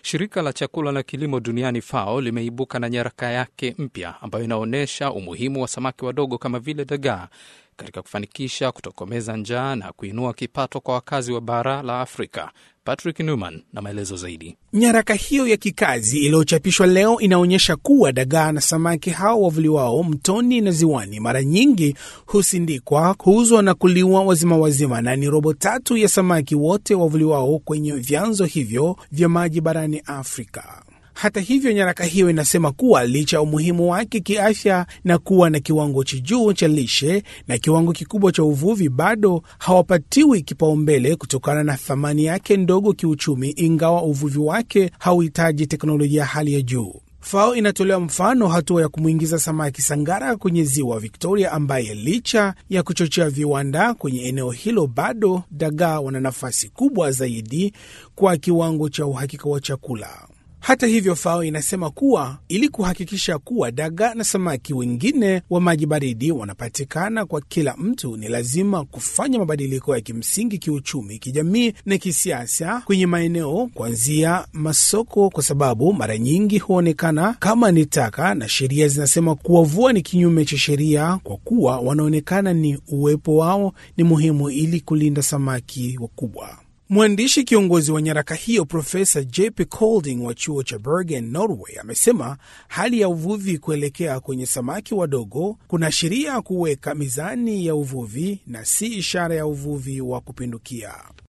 Shirika la chakula na kilimo duniani FAO limeibuka na nyaraka yake mpya ambayo inaonyesha umuhimu wa samaki wadogo kama vile dagaa katika kufanikisha kutokomeza njaa na kuinua kipato kwa wakazi wa bara la Afrika. Patrick Newman na maelezo zaidi. Nyaraka hiyo ya kikazi iliyochapishwa leo inaonyesha kuwa dagaa na samaki hao wavuliwao mtoni na ziwani mara nyingi husindikwa, kuuzwa na kuliwa wazima wazima, na ni robo tatu ya samaki wote wavuliwao kwenye vyanzo hivyo vya maji barani Afrika. Hata hivyo, nyaraka hiyo inasema kuwa licha ya umuhimu wake kiafya na kuwa na kiwango cha juu cha lishe na kiwango kikubwa cha uvuvi, bado hawapatiwi kipaumbele kutokana na thamani yake ndogo kiuchumi, ingawa uvuvi wake hauhitaji teknolojia hali ya juu. FAO inatolea mfano hatua ya kumwingiza samaki sangara kwenye ziwa Victoria, ambaye licha ya kuchochea viwanda kwenye eneo hilo, bado dagaa wana nafasi kubwa zaidi kwa kiwango cha uhakika wa chakula. Hata hivyo, FAO inasema kuwa ili kuhakikisha kuwa dagaa na samaki wengine wa maji baridi wanapatikana kwa kila mtu, ni lazima kufanya mabadiliko ya kimsingi kiuchumi, kijamii na kisiasa kwenye maeneo kuanzia masoko, kwa sababu mara nyingi huonekana kama ni taka, na sheria zinasema kuwavua ni kinyume cha sheria, kwa kuwa wanaonekana ni uwepo wao ni muhimu ili kulinda samaki wakubwa. Mwandishi kiongozi wa nyaraka hiyo Profesa JP Colding wa chuo cha Bergen, Norway, amesema hali ya uvuvi kuelekea kwenye samaki wadogo kunaashiria kuweka mizani ya uvuvi na si ishara ya uvuvi wa kupindukia.